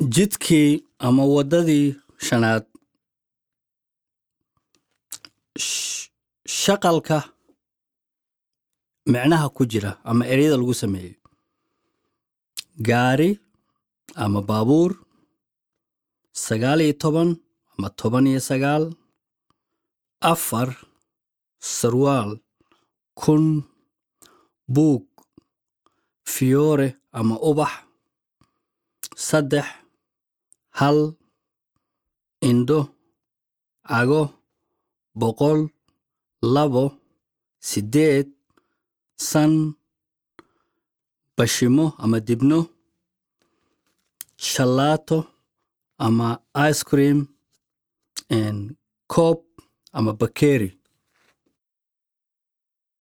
jidkii ama waddadii shanaad sh- shaqalka micnaha ku jira ama ereyada lagu sameeyey gaari ama baabuur sagaal iyo toban ama toban iyo sagaal afar sarwaal kun buug fiyoore ama ubax saddex hal indho cago boqol labo siddeed san bashimo ama dibno shalaato ama ice cream and koob ama bakeeri